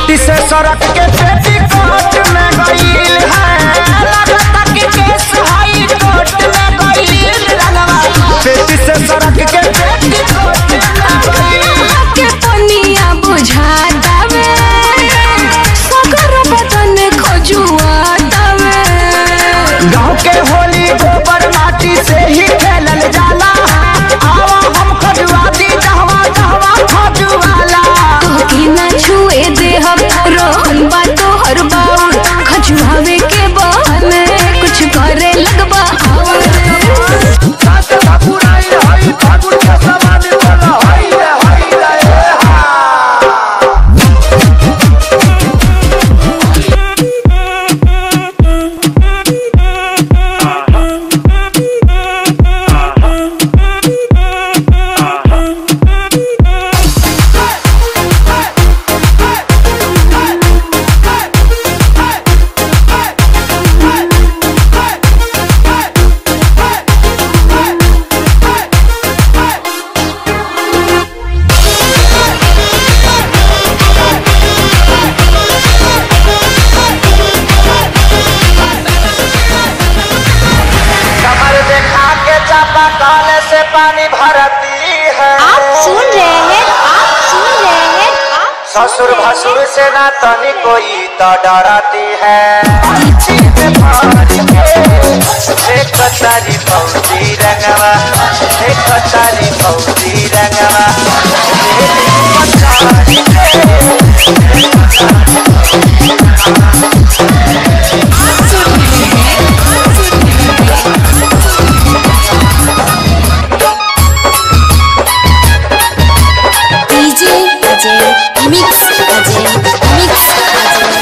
पेटी से सड़क के पेटी कोट में गईल है लगता कि केस हाई कोर्ट में गईल रंगवा पेटी से सड़क के पेटी कोट में गईल के पनिया बुझातावे सगर बदन खजुआतावे गाँव के होली गोबर माटी से ही खेलल जाला आवा हम खजुआ दी जहवा जहवा खजुआला तोहके ना छुए देहब रोहन बा तोहर बाउर खजुआवे के बहाने कुछ करे लगबा और कमर देखा के चापा कल से पानी भरती है आप सुन रहे हैं आप सुन रहे हैं आप सुन ससुर रहे हैं? भसुर से ना तनी कोई तो डरती है एक तारी फौजी रंगवा एक तारी फौजी रंगवा DJ Ajay mix Ajay mix Ajay